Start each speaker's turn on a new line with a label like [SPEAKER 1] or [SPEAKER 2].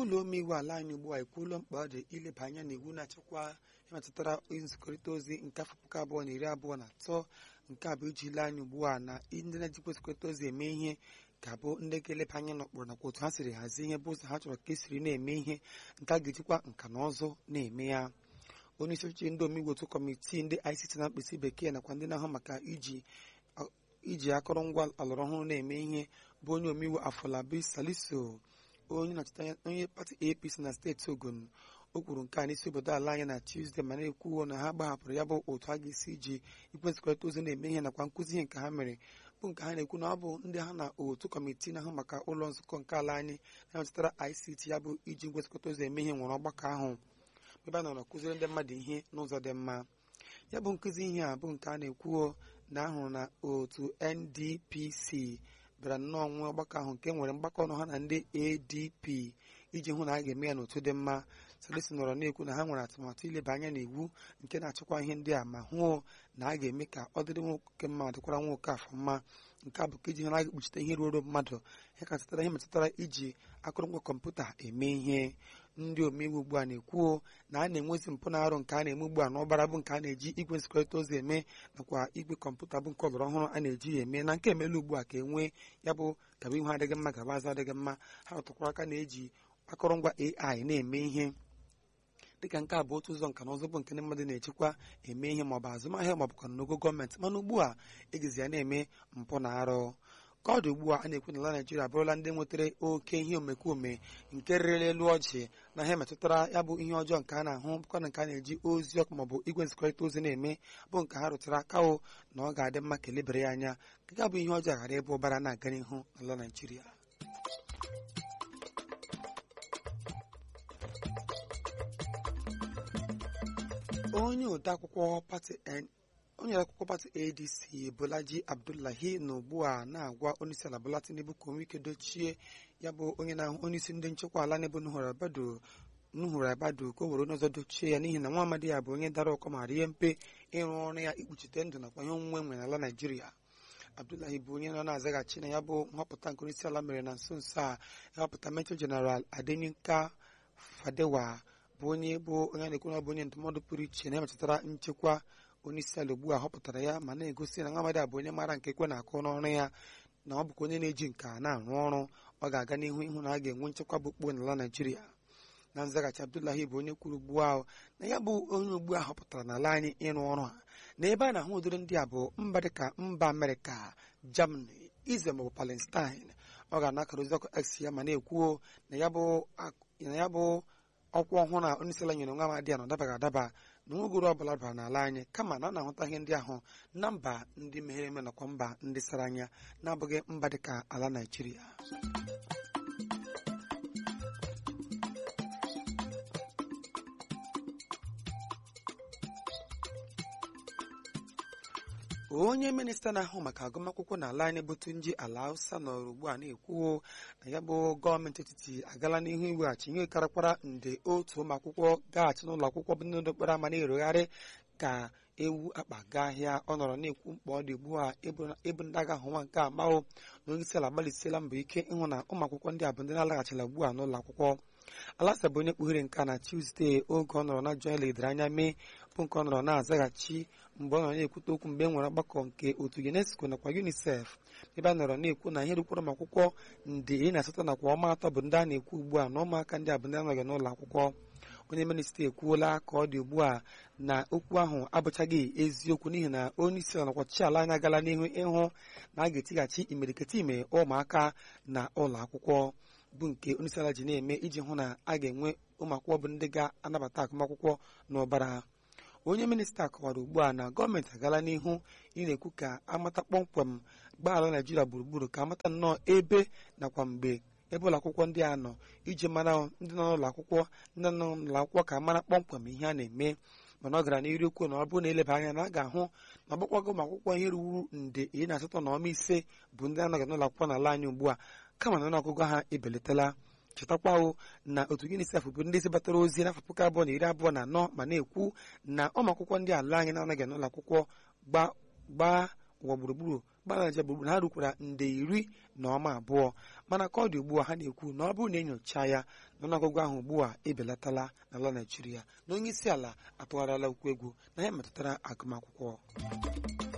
[SPEAKER 1] ụlọ omeiwu ala anyị ugbu a ekwuola mkpa ọ dị ileba anya n'iwu na-achịkwa ịmetụtara nzikọrịta ozi nke afọ puku abụọ na iri abụọ na atọ nke a bụ iji ile anya ugbu a na ndị na-ejikwa nzikọrịta ozi eme ihe ga-abụ ndị ga-eleba anya n'ụkpụrụ nakwa otu ha siri hazie ihe bụ ụzọ ha chọrọ ka esiri na-eme ihe nke a ga-ejikwa nka na ụzụ na-eme ya onye isi ọchịchị ndị omeiwu otu kọmitii ndị ICT na mkpịsị bekee nakwa ndị na-ahụ maka iji iji akụrụngwa ọlọrọ ọhụrụ na-eme ihe bụ onye omeiwu Afolabi Salisu onye na-achịta onye pati APC na steeti Ogun o kwuru nke a n'isi obodo ala anyị na Tuesday ma na-ekwuo na ha gbahapụrụ ya bụ otu a ga-esi iji ikwe nzikọrịta ozi na-eme ihe nakwa nkụzi ihe nke ha mere bụ nke ha na-ekwu na ọ bụ ndị ha na otu kọmitii na-ahụ maka ụlọ nzukọ nke ala anyị na-emetụtara ICT ya bụ iji ngwa nzikọrịta ozi eme ihe nwere ọgbakọ ahụ ebe a nọrọ kụziri ndị mmadụ ihe n'ụzọ dị mma ya bụ nkụzi ihe a bụ nke a na-ekwuo na ahụrụ na otu NDPC bịara nnọọ nwe ọgbakọ ahụ nke nwere mgbakọ ọnụ ha na ndị ADP iji hụ na a ga-eme ya n'otu dị mma Salisu nọrọ na-ekwu na ha nwere atụmatụ ileba anya n'iwu nke na-achịkwa ihe ndị a ma hụ na a ga-eme ka ọ dịrị nwoke mma dịkwara nwoke afọ mma nke a bụ ka iji hụ na a ga-ekpuchite ihe ruoro mmadụ ihe ka metụtara ihe metụtara iji akụrụngwa kọmputa eme ihe ndị omeiwu ugbu a na-ekwuo na a na-enwezi mpụ na arụ nke a na-eme ugbu a n'ọbara bụ nke a na-eji igwe nzikọrịta ozi eme nakwa igwe kọmputa bụ nke ọlọrọ ọhụrụ a na-eji ya eme na nke emela ugbu a ka enwee ya bụ gaba ihu adịghị mma gaba azụ adịghị mma ha rụtụkwara aka na-eji akụrụngwa AI na-eme ihe dịka nke a bụ otu ụzọ nka na ụzọ bụ nke ndị mmadụ na-echekwa eme ihe maọbụ azụmahịa maọbụ ka n'ogo gọọmenti mana ugbu a ejizi ya na-eme mpụ na arụ ka ọ dị ugbu a a na-ekwu na ala Naịjirịa abụrụla ndị nwetara oke ihe omekome nke rịrịla elu ọjị na ihe metụtara ya bụ ihe ọjọọ nke a na-ahụ bụkwa na nke a na-eji ozi ọkụ maọbụ igwe nzikọrịta ozi na-eme bụ nke ha rụtara akawo na ọ ga-adị mma ka elebere ya anya ka ga bụ ihe ọjọọ ghara ebe ụbara na-aga n'ihu n'ala Naịjirịa onye odeakwụkwọ pati onye akwụkwọ pati adc bolaji abdullahi na ugbu a na-agwa onyeisiala bola tinubu ka onwe ike dochie ya bụ onye na-ahụ onyeisi ndị nchekwa ala n'ebe nuhuru abadu ka o were onye ọzọ dochie ya n'ihi na nwa amadi ya bụ onye dara ụkọ ma rie mpe ịrụ ọrụ ya ikpuchite ndụ nakwa ihe onwunwe nwere n'ala naijiria abdullahi bụ onye nọ na-azaghachi na ya bụ nhọpụta nke onyeisiala mere na nso nso a ịhọpụta mejọ jeneral adenika fadewa bụ onye bụ onye na-ekwu na ọ bụ onye ndụmọdụ pụrụ iche na-emetụtara nchekwa onye isi ala ugbu a họpụtara ya ma na-egosi na Nwamadị a bụ onye maara nke ekwe na-akụ n'ọrụ ya na ọ bụkwa onye na-eji nka na-arụ ọrụ ọ ga-aga n'ihu ịhụ na a ga-enwe nchekwa bụ okpuo n'ala Naịjirịa na nzaghachi Abdullahi bụ onye kwuru ugbu ahụ na ya bụ onye ugbu a họpụtara n'ala anyị ịrụ ọrụ a na ebe a na-ahụ ụdịrị ndị a bụ mba dịka mba Amerịka Germany Israel maọbụ Palestine ọ ga-anakara ozi ọkụ X ya ma na-ekwuo na ya bụ ọkwa ọhụrụ na onye isi ala nyere nwa amadi ya na ọ dabaghị adaba na nwegoro ọbụla bara n'ala anyị kama na a na-ahụta ihe ndị ahụ na mba ndị meghere eme nakwa mba ndị sara anya na-abụghị mba dịka ala Naịjirịa onye minista na-ahụ maka agụmakwụkwọ n'ala anyị bụ Tunji Ala Hausa nọrọ ugbu a na-ekwuo na ya bụ gọọmenti etiti agala n'ihu iweghachi ihe karakwara nde otu ụmụ akwụkwọ gaghachi n'ụlọ akwụkwọ bụ ndị okporo ama na-erogharị ka ewu akpa gaa ahịa ọ nọrọ na-ekwu mkpa ọ dị ugbu a ịbụ ndị agha ahụ nwa nke amawo na onye isi ala gbalịsiela mbọ ike ịhụ na ụmụ akwụkwọ ndị a bụ ndị na-alaghachila ugbu a n'ụlọ akwụkwọ alasa bụ onye kpughere nke a na Tuzdee oge ọ nọrọ na jụọ ledere anya mee bụ nke ọ nọrọ na-azaghachi mgbe ọ nọrọ na-ekwute okwu mgbe e nwere ọgbakọ nke otu UNESCO nakwa UNICEF ebe a nọrọ na-ekwu na ihe rukwara ụmụ akwụkwọ nde iri na asatọ nakwa ọma atọ bụ ndị a na-ekwu ugbu a na ụmụaka ndị a bụ ndị anọghị n'ụlọ akwụkwọ onye minista ekwuola ka ọ dị ugbu a na okwu ahụ abụchaghị eziokwu n'ihi na onye isi ala nakwa ọchịchị ala anyị agala n'ihu ịhụ na a ga-etighachi imirikiti ime ụmụaka na ụlọ akwụkwọ bụ nke onye isi ala ji na-eme iji hụ na a ga-enwe ụmụ akwụkwọ bụ ndị ga-anabata agụmakwụkwọ n'ụbara onye minista kọwara ugbu a na gọọmenti agala n'ihu ị na-ekwu ka amata kpọmkwem gbaa naijiria gburugburu ka amata nnọọ ebe nakwa mgbe ebe ụlọ akwụkwọ ndị a nọ iji mara ndị nọ n'ụlọ akwụkwọ ndị nọ n'ụlọ akwụkwọ ka mara kpọmkwem ihe a na-eme mana ọ gara n'iru okwu na ọ bụrụ na eleba anya na a ga-ahụ na ọgbakwago ụmụ akwụkwọ ihe ruru nde iri na asatọ na ọma ise bụ ndị anaghị n'ụlọ akwụkwọ n'ala anyị ugbu a kama na ọnụọgụgụ ha ebelatala chetakwawo na otu UNICEF bụ ndị zibatara ozi n'afọ puku abụọ na iri abụọ na anọ ma na-ekwu na ụmụ akwụkwọ ndị ala anyị na-anaghị n'ụlọ akwụkwọ gbaa ụwa gburugburu mba Naịjirịa gburugburu ha rukwara nde iri na ọma abụọ mana ka ọ dị ugbu a ha na-ekwu na ọ bụrụ na enyocha ya na ọnụọgụgụ ahụ ugbu a ebelatala n'ala Naịjirịa na onye isi ala atụgharịala okwu egwu na ya metụtara agụmakwụkwọ